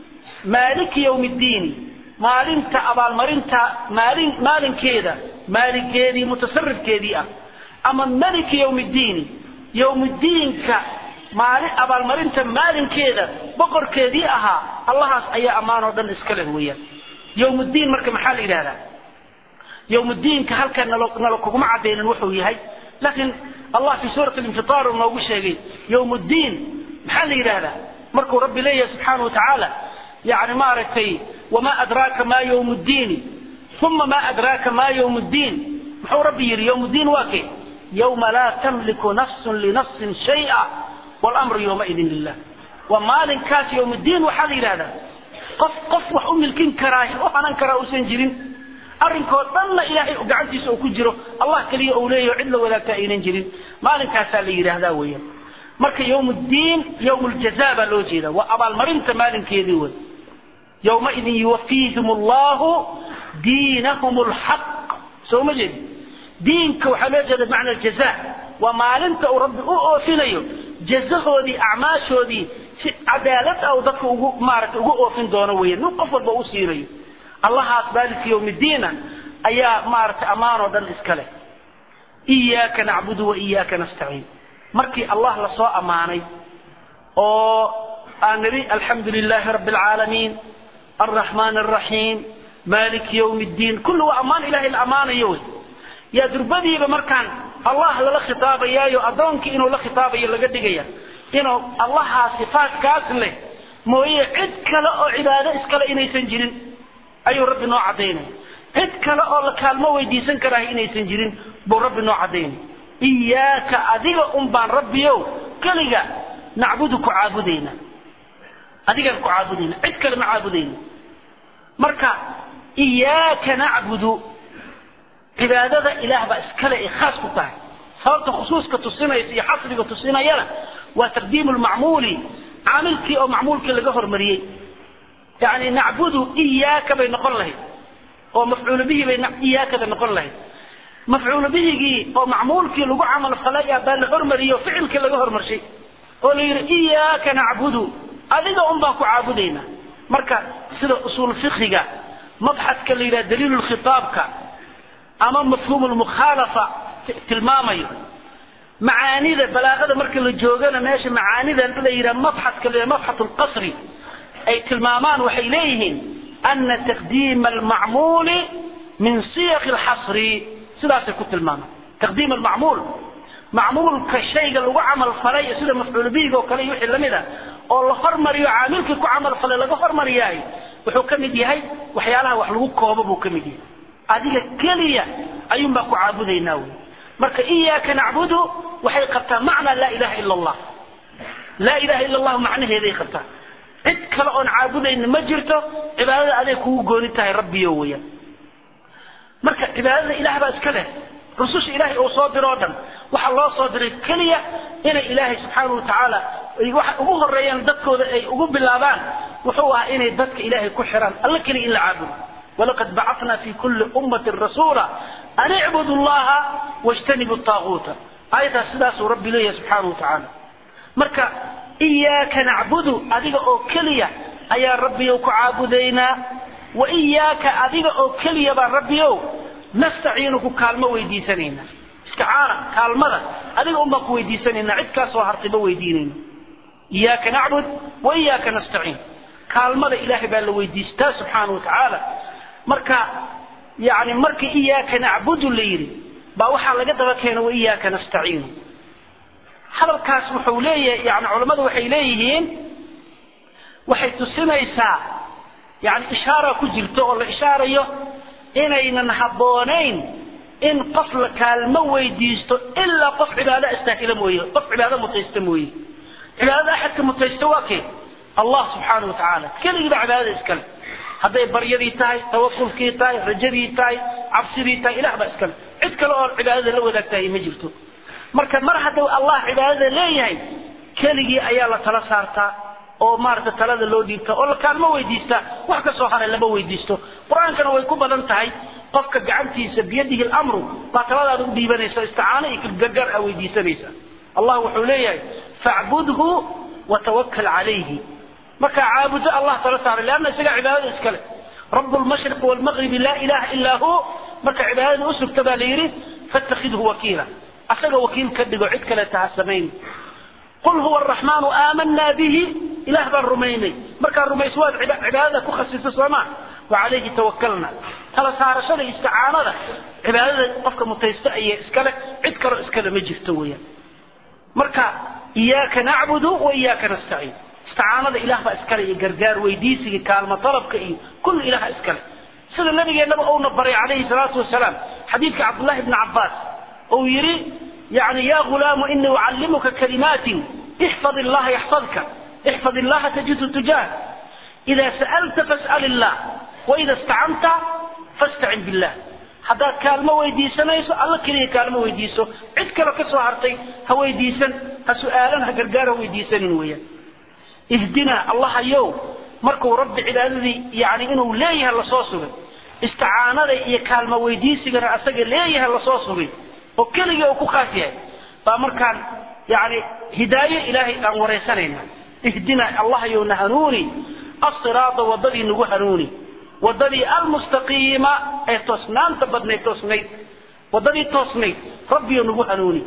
مالك يوم الدين maalinta abaalmarinta maalin maalinkeeda maalinkeedii mutasarifkeedii ah ama maliki yowmiddiini yowmiddiinka maalin abaalmarinta maalinkeeda boqorkeedii ahaa allahaas ayaa ammaan oo dhan iska leh weeyaan yowmuddiin marka maxaa la yidhahdaa yowmuddiinka halkan nalo nalo kuguma cadaynin wuxuu yahay laakiin allah fi suurati alinfitaar uu noogu sheegay yowmuddiin maxaa la yidhaahdaa markuu rabbi leeyahay subxaana watacaala yani maaragtay wamaa adraaka maa ywm ddiini uma maa adraaka maa ywm ddiin muxuu rabbi yidhi ywm ddiin waa kee yawma laa tamliku nafsun linafsin shaya wاlamru ywmaidin lilah waa maalinkaas ywm ddiin waxaa la yidhahdaa qof qof wax u milkin karaa u hanan karaa uusan jirin arrinkoo dhanna ilaahay gacantiisa uu ku jiro allah keliya uu leeyaho cid la wadaagta aynan jirin maalinkaasaa la yidhaahdaa weeyaan marka ywm ddiin ywm ljaza baa loo jeeda waa abaalmarinta maalinkeedii wey yowmaidin yuwafiihim allahu diinahum lxaq soo ma jeedi diinka waxaa loo jeeda bimacna aljaza waa maalinta uu rabbi u oofinayo jazahoodii acmaashoodii si cadaalad ah uu dadka ugu maaragtay ugu oofin doono weeyaan nin qof walba u siinayo allahaas maalinka yowmiddiina ayaa maaragtay ammaan oo dhan iska leh iyaaka nacbudu wa iyaaka nastaciin markii allah lasoo ammaanay oo aan nidhi alxamdu lilaahi rabbi alcaalamiin alraxmaan alraxiim maaliki ywmi ddiin kulli waa ammaan ilahay la ammaanayo wey yaa durbadiiba markaan allah lala khitaabayaayo addoonkii inuu la khitaabayo laga dhigaya inuu allahaa sifaatkaas leh mooye cid kale oo cibaado iskale inaysan jirin ayuu rabbi noo caddaynaya cid kale oo la kaalmo weydiisan karaaha inaysan jirin buu rabbi noo caddaynaya iyaaka adiga un baan rabbiyow keliga nacbudu ku caabudayna adigaan ku caabudayna cid kale ma caabudayna marka iyaaka nacbudu cibaadada ilaah baa iskale ay khaas ku tahay sababta khusuuska tusinaysa iyo xasriga tusinayana waa taqdiimu lmacmuuli caamilkii oo macmuulkii laga hormariyey yani nacbudu iyaaka bay noqon lahayd oo mafcuulu bihi bay iyaakada noqon lahayd mafcuulu bihigii oo macmuulkii lagu camal falay baa la hormariyey oo ficilkii laga hormarshay oo la yidhi iyaaka nacbudu adiga un baan ku caabudaynaa marka sida usuul fikiga mabxadka la yidhaha daliilu lkhitaabka ama mafhuum lmukhaalafa tilmaamayo macaanida balaaqada marka la joogana meesha macaanida la yidhaha mabxadka la yidhaha mabxat lqasri ay tilmaamaan waxay leeyihiin ana taqdiima almacmuuli min siyaq alxasri sidaasay ku tilmaamaan taqdiim almacmuul macmuulka shayga lagu camal falay sida mafcuul bihiga oo kale iyo wixii lamid a oo la hormariyo caamilkii ku camal falay laga hormariyahay wuxuu ka mid yahay waxyaalaha wax lagu koobo buu ka mid yahay adiga keliya ayuun baan ku caabudaynaa wey marka iyaaka nacbudu waxay qabtaa macna laa ilaha ila allah laa ilaha ila allahu macnaheeday qabtaa cid kale oon caabudayna ma jirto cibaadada aday kugu gooni tahay rabbiyo weeyaan marka cibaadada ilaah baa iska leh rususha ilaahay uu soo diro o dhan waxaa loo soo diray keliya inay ilaahay subxaana watacaala waxa ugu horeeyaan dadkooda ay ugu bilaabaan wuxuu ahaa inay dadka ilaahay ku xiraan alla keliya in la caabudo walaqad bacatna fi kulli ummatin rasuula an icbudu llaha wajtanibu taaguuta aayadaas sidaasuu rabbi leeyahay subxaana watacaala marka iyaaka nacbudu adiga oo keliya ayaan rabbiyow ku caabudaynaa wa iyaaka adiga oo keliya baan rabbiyow nastaciinu ku kaalmo weydiisanayna isticaana kaalmada adiga un baan ku weydiisanayna cid kaa soo hartay ma weydiinayno iyaaka nacbud wa iyaaka nastaciin kaalmada ilaahay baa la weydiistaa subxaana watacaala marka yani markii iyaaka nacbudu la yidhi baa waxaa laga daba keena wa iyaaka nastaciinu hadalkaas wuxuu leeyahay yani culammadu waxay leeyihiin waxay tusinaysaa yani ishaara ku jirto oo la ishaarayo inaynan habboonayn in qof la kaalmo weydiisto ilaa qof cibaado astaahila mooye qof cibaado mutaysta mooye cibaadada axadka mutaysta waa kee allah subxaana wa tacaala keligiiba cibaadada iskale hadday baryadii tahay tawakulkii tahay rajadii tahay cabsidii tahay ilah baa iskale cid kale oo cibaadada la wadaagtahay ma jirto marka mar hadduu allah cibaadada leeyahay keligii ayaa la tala saartaa oo maarata talada loo dhiibta oo la kaalmo weydiista wax ka soo haray lama weydiisto qur-aankana way ku badan tahay qofka gacantiisa biyadihi lamru baa taladaada u dhiibanaysa isticaano iyo gargar a weydiisanaysa allah wuxuu leeyahay facbudhu watawakal calayhi markaa caabudo allah tala saaray leanna isagaa cibaadada iskale rabu lmashriqi waalmaqribi laa ilaha ilaa hu marka cibaadada u sugta baa la yidhi fattakhidhu wakiila asaga wakiil ka dhigo cid kaleeta ha samayn qul huwa araxmaanu aamanaa bihi ilaah baan rumaynay markaa rumayso waad cibaadada ku khasisa sooma wa calayhi tawakalna tala saarashada isticaanada cibaadada qofka mutaysta ayay iskale cid kaloo iskale ma jirto weeyaan marka iyaaka nacbudu wa iyaaka nastaciin isticaanada ilah baa iskale iyo gargaar weydiisiga kaalmo dalabka iyo kulli ilaha iskale sida nabigeennaba uuna baray calayhi salaatu wasalaam xadiidka cabdullahi bni cabbaas uu yidhi yani ya gulaamu inii ucallimuka kalimaatin ixfad illaha yaxfadka ixfad illaha tajidhu tujaah ida sa'alta fas'al illah waida istacanta fastacin billah haddaad kaalmo weydiisanayso alla keliya kaalmo weydiiso cid kale ka soo hartay ha weydiisan ha su-aalan ha gargaar ha weydiisanin weeyaan ihdina allahayow markuu rabbi cibaadadii yani inuu leeyahay lasoo sugay isticaanada iyo kaalmo weydiisigana asaga leeyahay lasoo sugay oo keligii uu ku khaas yahay baa markaan yani hidaayo ilaahay aan waraysanayna ihdina allahayow na hanuuni asiraada wadadii nagu hanuuni wadadii almustaqiima ee toosnaanta badnayd toosnayd wadadii toosnayd rabbiyo nagu hanuuni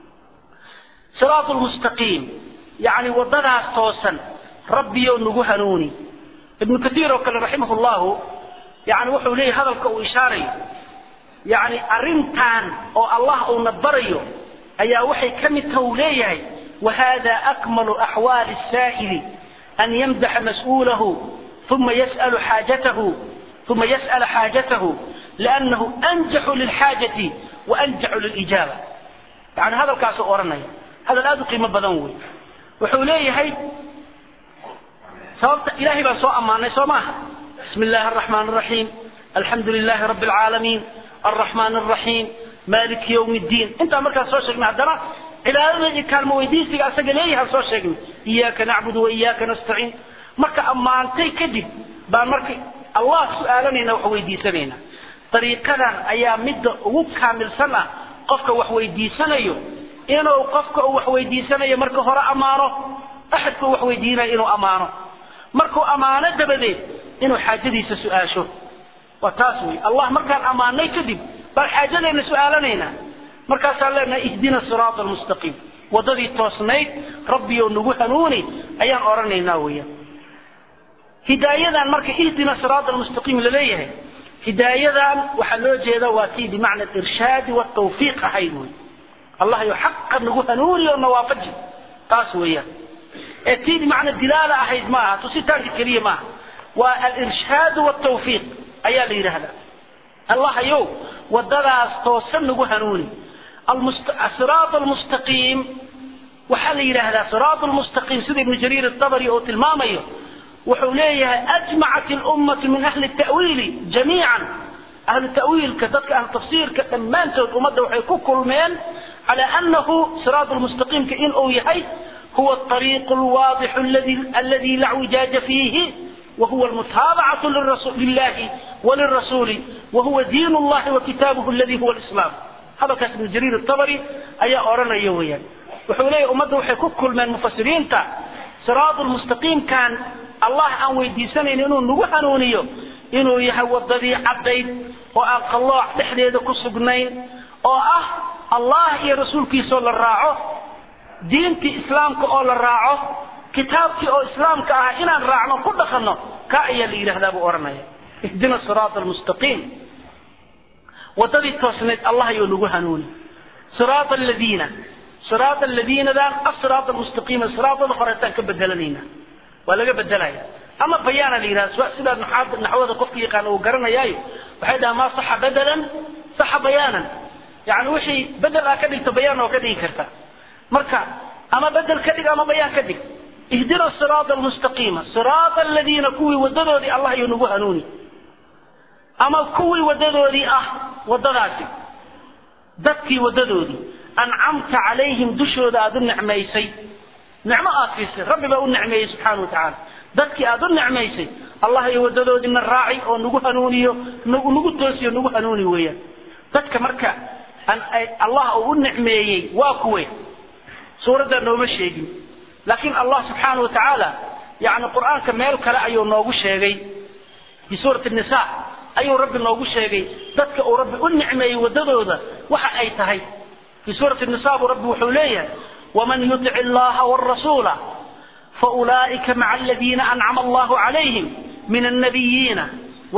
siraat lmustaqiim yani wadadaas toosan rabbiyo nagu hanuuni ibnu katiir oo kale raximah llahu yani wuxuu leeyahy hadalka uu ishaarayo yani arrintan oo allah uuna barayo ayaa waxay ka mid taha uu leeyahay wahada akmalu axwaali saa'ili an yamdaxa mas-uulahu uma yas'alu xaajatahu uma yas'ala xaajatahu liannahu anjaxu lilxaajati wa anjaxu lilijaaba yani hadalkaasuu odhanaya hadal aada u qiimo badan wey wuxuu leeyahay sababta ilahay baan soo ammaanay soo maaha bismi illahi araxmaan araxiim alxamdu lilahi rabbi alcaalamiin alraxmaan araxiim maliki ywm ddiin intaa markaan soo sheegnay haddana cibaadada iyo kaalmo weydiisiga asaga leeyahay soo sheegnay iyaaka nacbudu wa iyaaka nastaciin marka ammaantay kadib baan marka allah su-aalanayna wax weydiisanayna dariiqadan ayaa midda ugu kaamilsan ah qofka wax weydiisanayo inuu qofka uu wax weydiisanayo marka hore ammaano axadka uu wax weydiinayo inuu ammaano markuu ammaano dabadeed inuu xaajadiisa su-aasho waa taas wey allah markaan ammaanay kadib baan xaajadeenna su-aalanaynaa markaasaan leenahay ihdina siraata almustaqiim waddadii toosnayd rabbiyo nagu hanuuni ayaan odhanaynaa weeyaan hidaayadan marka ihdina siraata almustaqiim laleeyahay hidaayadan waxaa loo jeeda waa tii bimacna alirshaadi waltawfiiq ahayd wey allah yo xaqa nagu hanuuni oo nawaafaji taas weeyaan ee tii bimacna dilaala ahayd ma aha tusitaanka keliya maaha waa alirshaadu waltawfiiq ayaa la yidhaahdaa allah yow wadadaas toosan nagu hanuuni siraat almustaqiim waxaa la yidhaahdaa siraat lmustaqiim sida ibnu jariir atabari oo tilmaamayo wuxuu leeyahay ajmacat lummatu min ahli tawiili jamiican ahlu tawiilka dadka ahlu tafsiirka dhammaantood ummadda waxay ku kulmeen cala anahu siraat lmustaqiimka inuu yahay huwa ariiqu lwaadixu aladi la wijaaja fiihi وهو المتابعة لله وللرسول وهو دين الله وكتابه الذي هو الإسلام هذا كان ابن جرير الطبري أي أورانا يويا وحولي أمده وحي كل من المفسرين تا صراط المستقيم كان الله أن ويدي سنة إنه نوحنونيو إنه يهوى الضبي عبدين وأن الله لحديد كسقنين وأه الله يا رسول كي صلى الراعه دينتي إسلامك أول الراعه kitaabkii oo islaamka ah inaan raacno ku dhaqanno ka ayaa la yidhahdaa buu odhanaya ihdina siraata almustaqiim waddadii toosnayd allah ayuu nagu hanuuni siraata aladiina siraata aladiinadan asiraata almustaqiima siraatada horeetaan ka bedelanayna waa laga bedelaya ama bayaana la yidhahda sidaa naxwada qofka yaqaana uu garanayaayo waxay dhahaa maa saxa bedelan saxa bayaanan yani wixii bedel aa ka dhigto bayaan oo ka dhigi karta marka ama bedel ka dhig ama bayaan ka dhig ihdina siraata almustaqiima siraata aladiina kuwii wadadoodii allah ayuu nagu hanuuni ama kuwii wadadoodii ah wadadaasi dadkii wadadoodii ancamta calayhim dushooda aada u nicmaysay nicmo aad siisay rabbi baa u nicmeeyey subxaana wa tacaala dadkii aada u nicmaysay allah iyo wadadoodiina raaci oo nagu hanuuniyo nagu toosiyo nagu hanuuni weeyaan dadka marka allah uu u nicmeeyey waa kuwe suuraddaa nooma sheegin laakiin allah subxaana wa tacaala yani qur-aanka meel kale ayuu noogu sheegay fi suurati nisa ayuu rabbi noogu sheegay dadka uu rabbi u nicmeeyey wadadooda waxa ay tahay fi suurati nisa buu rabbi wuxuu leeyahay waman yutic illaha wrasuula faulaa'ika maca aladiina ancama allahu calayhim min annabiyiina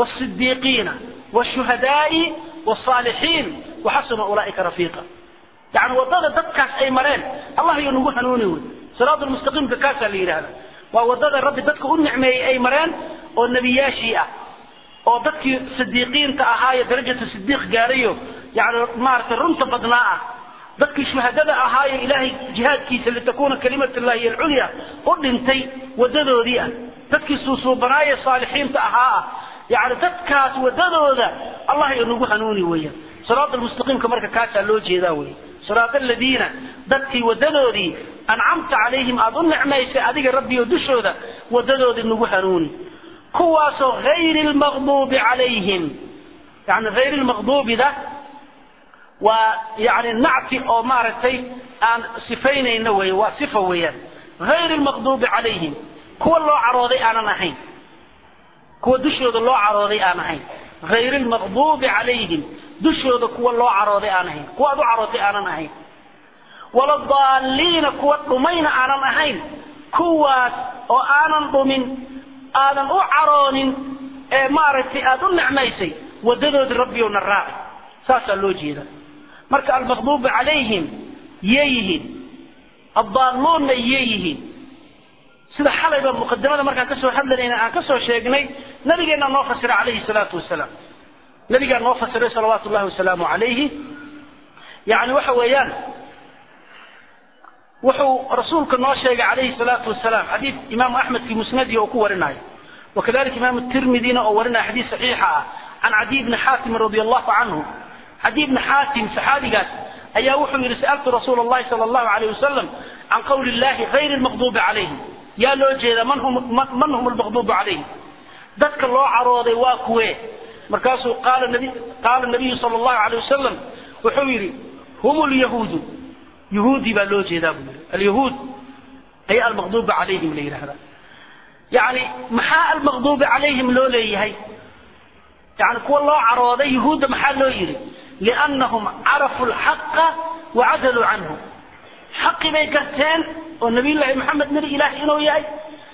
wاsidiiqiina wاshuhadaai wاsaalixiin waxasuna ulaa'ika rafiiqa yani wadada dadkaas ay mareen allah iyo nagu hanuuni wey siraat lmustaqiimka kaasaa la yidhahda waa wadada rabbi dadka u nicmeeyey ay mareen oo nebiyaashii ah oo dadkii sidiiqiinta ahaayo darajatu sidiiq gaarayo yani maaragtay runta badnaa ah dadkii shuhadada ahaayo ilaahay jihaadkiisa litakuna kalimat llahi alculya u dhintay wadadoodii ah dadkii suusuubanaaye saalixiinta ahaa ah yani dadkaas wadadooda allah iyo nagu hanuuni weeyaan siraat almustaqiimka marka kaasaa loo jeedaa wey siraat aladiina dadkii wadadoodii ancamta calayhim aada u nicmaysay adiga rabbiyo dushooda wadadoodii nagu hanuuni kuwaasoo hayri lmaqduubi calayhim yani hayri lmaqduubida waa yani nacti oo maaragtay aan sifaynayno wey waa sifa weeyaan hayri lmaqduubi calayhim kuwa loo carooday aanan ahayn kuwa dushooda loo carooday aan ahayn hayri lmaqduubi calayhim dushooda kuwa loo carooday aan ahayn kuwa aad u carootay aanan ahayn waladaaliina kuwa dhumayna aanan ahayn kuwaas oo aanan dhumin aadan u caroonin ee maaragtay aada u nicmaysay wadadoodii rabbiyowna raaci saasaa loo jeeda marka almaqduubi calayhim yay yihiin addaalluunna yay yihiin sida xalayba muqadimada markaan kasoo hadlanayna aan kasoo sheegnay nabigeenna noo fasira calayhi salaatu wasalaam nabigaa noo fasiray salawaatu llahi wasalaamu calayhi yani waxa weeyaan wuxuu rasuulka noo sheegay calayhi salaatu wasalaam xadiid imaamu axmed fi musnadihi oo ku warinayo wakadalika imaamu tirmidina oo warinaya xadiid saxiixa ah can cadiy bni xaatim radi allahu canhu cadiy bni xaatim saxaabigaas ayaa wuxuu yidhi sa'altu rasuula allahi sala allahu alayh wasalam can qawli illahi hayri lmaqduubi calayhim yaa loo jeeda man hum man hum almaqduubu calayhim dadka loo carooday waa kuwee markaasuu qaala nabi qaala nabiyu sala allahu alayh wasalam wuxuu yidhi hum lyahuudu yahuudi baa loo jeedaa buu yidhi alyahuud ayaa almaqduubi calayhim la yidhahdaa yani maxaa almaqduubi calayhim loo leeyahay yani kuwa loo carooday yahuudda maxaa loo yidhi liannahum carafuu lxaqa wacadaluu canhu xaqi bay garteen oo nabiyullaahi maxamed nebi ilaahi inuu yahay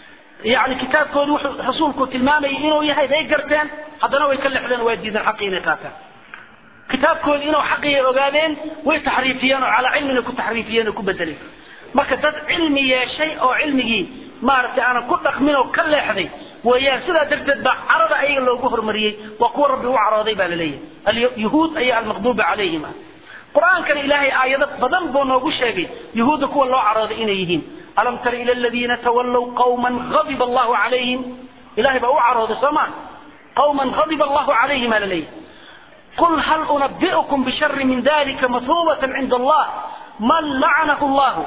yani kitaabkoodii wuxuu rasuulku tilmaamayay inuu yahay bay garteen haddana way ka lexdeen waa diideen xaqii inay qaataan kitaabkoodii inuu xaqiyay ogaadeen way taxriifiyeen oo calaa cilmina ku taxriifiyeen oo ku bedeleen marka dad cilmi yeeshay oo cilmigii maaragtay aanan ku dhaqmin oo ka leexday weeyaan sidaa darteed baa carada ayaga loogu hormariyey waa kuwa rabbi u carooday baa laleeyahay alyahuud ayaa almaqduuba calayhim ah qur-aankana ilaahay aayado badan buu noogu sheegay yahuudda kuwa loo carooday inay yihiin alam tara ila aladiina tawallow qawman ghadiba allahu calayhim ilahay baa u carooday soo maa qawman ghadiba allahu calayhim aa laleeyahay qul hal unabi'ukum bishari min dalika mathubatan cinda allah man lacanahu allahu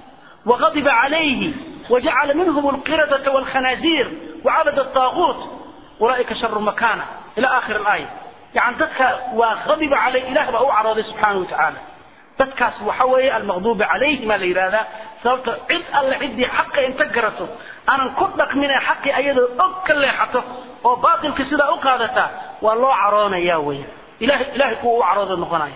وغضب عليه وجعل منهم القردة والخنازير وعبد الطاغوت أولئك شر مكانة إلى آخر الآية يعني ذاتك وغضب عليه إله بأو عرضه سبحانه وتعالى ذاتك وحوي المغضوب عليه ما ليرادا سببت عد الله عدي حق إن تقرته أنا كدك من حق أيضا أكل حته وباطل كسيدا أقادتا والله عرانا يا وي إله إله كو عرض النقنايا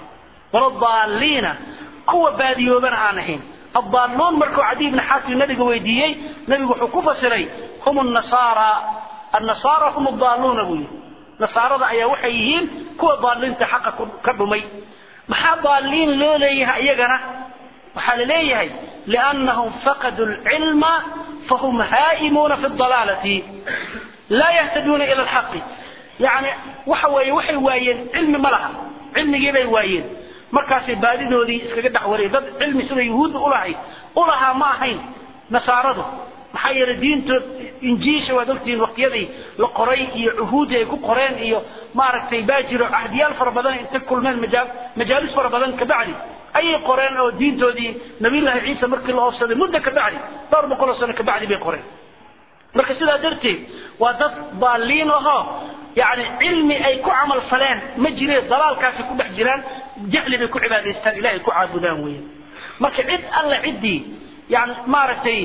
ورضالين كو باديوبنا آنهين الضالون مركو عدي بن حاتم النبي ويديي نبي وحكو فسري هم النصارى النصارى هم الضالون ابوي نصارى ايا وحيين كو ضالين حق كدمي maxaa daaliin loo leeyahay iyagana waxaa la leeyahay liannahum faqaduu lcilma fahum haa'imuuna fi dalaalati laa yahtaduuna ila alxaqi yani waxa weeye waxay waayeen cilmi ma laha cilmigii bay waayeen markaasay baadidoodii iskaga dhex wariyeen dad cilmi sida yuhuudda ulahayd ulahaa ma ahayn nasaaradu maxaa yeelay diintood injiisha waad ogtihiin waqtiyadii la qoray iyo cuhuudii ay ku qoreen iyo maaragtay baa jiro ahdiyaal fara badan intay kulmeen majaa majaalis fara badan kabacdi ayay qoreen oo diintoodii nabiyullaahi ciisa markii la oofsaday muddo kabacdi dhowr boqol oo sano kabacdi bay qoreen marka sidaa darteed waa dad baaliin ahoo yani cilmi ay ku camal faleen ma jireen dalaalkaasi ku dhex jiraan jahli bay ku cibaadaystaan ilahay ku caabudaan weeyaan marka cid alla ciddii yani maaragtay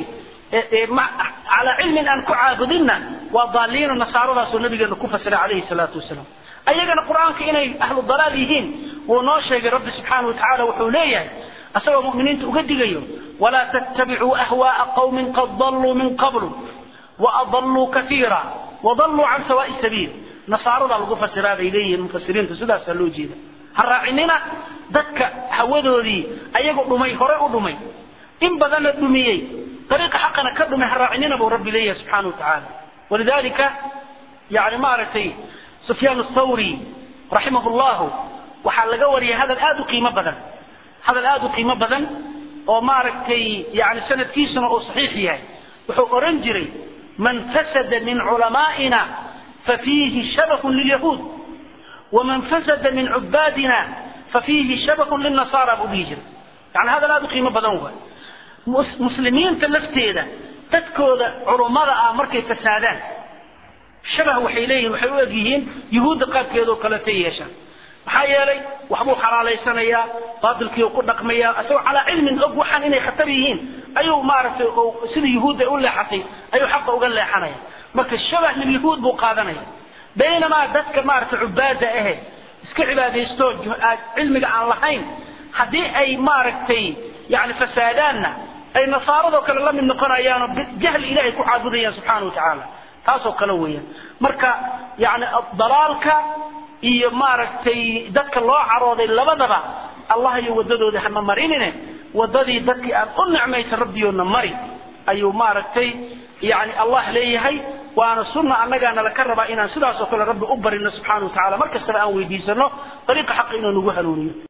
calaa cilmin aan ku caabudinna waa daaliino nasaaradaasoo nabigeena ku fasiray calayhi salaatu wasalaam ayagana qur-aanka inay ahlu dalaal yihiin wuu noo sheegay rabbi subxaana wa tacaala wuxuu leeyahay asagoo mu'miniinta uga digayo walaa tattabicuu ahwaaa qawmin qad dalluu min qablu waadalluu kaiira wadalluu can sawaa'i sabiil nasaaradaa lagu fasiraa bay leeyihiin mufasiriinta sidaasaa loo jeeda ha raacinina dadka hawadoodii ayagu dhumay hore u dhumay in badanna dhumiyey dariiqa xaqana ka dhumay ha raacinina buu rabbi leeyahay subxaana wa tacaala walidalika yani maaragtay sufyaan athawri raximah llahu waxaa laga wariyay hadal aada u qiimo badan hadal aada u qiimo badan oo maaragtay yani sanadkiisuna uu saxiix yahay wuxuu oran jiray man fasada min culamaa'ina fafiihi shabahun lilyahuud waman fasada min cubaadina fafiihi shabahun lilnasaara buu dhihi jiray yani hadal aada u qiimo badan waay muslimiinta lafteeda dadkooda culummada ah markay fasaadaan shabah waxay leeyihin waxay u eg yihiin yuhuudda qaabkeeda oo kaleta yeeshaan maxaa yeelay waxbuu xalaalaysanayaa baatilkiiu ku dhaqmaya isagoo calaa cilmin og waxaan inay khatar yihiin ayuu maaragtay sida yuhuudda u leexatay ayuu xaqa uga leexanaya marka shabah lilyahuud buu qaadanaya baynamaa dadka maaragtay cubaada ahe iska cibaadaysto cilmiga aan lahayn haddii ay maaragtay yani fasaadaanna ay nasaaradoo kale la mid noqonayaanoo jahli ilahay ku caabudayaan subxaana wa tacaala taasoo kale weeyaan marka yani dalaalka iyo maaragtay dadka loo carooday labadaba allah iyo wadadooda hama marinine wadadii dadkii aan u nicmaysa rabbiyoodna mari ayuu maaragtay yani allah leeyahay waana sunna annagaana laka rabaa inaan sidaas oo kale rabbi u barino subxana wa tacala mar kastaba aan weydiisano dariiqa xaqa inuu nagu hanuuniyo